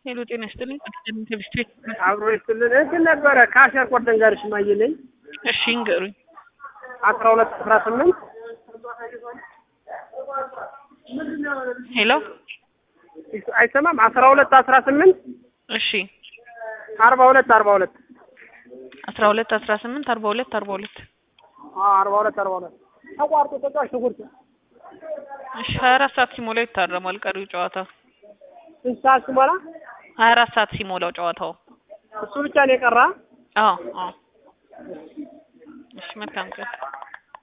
ሄሎ ጤና ይስጥልኝ። ከቢስት ቤት አብሮ ይስጥልን። እንትን ነበረ ከአሸር ቆርጠን ጋር ሽማየልኝ እሺ እንገሩኝ። አስራ ሁለት አስራ ስምንት ሄሎ አይሰማም። አስራ ሁለት አስራ ስምንት እሺ አርባ ሁለት አርባ ሁለት አስራ ሁለት አስራ ስምንት አርባ ሁለት አርባ ሁለት አርባ ሁለት አርባ ሁለት ተቋርጦ ተጫዋች ሽጉርት እሺ ሀያ አራት ሰዓት ሲሞላው ይታረማል ቀሪው ጨዋታ ስንት ሰዓት ሲሞላ ሀያ አራት ሰዓት ሲሞላው ጨዋታው እሱ ብቻ ነው የቀራ አዎ አዎ እሺ መልካም ቀን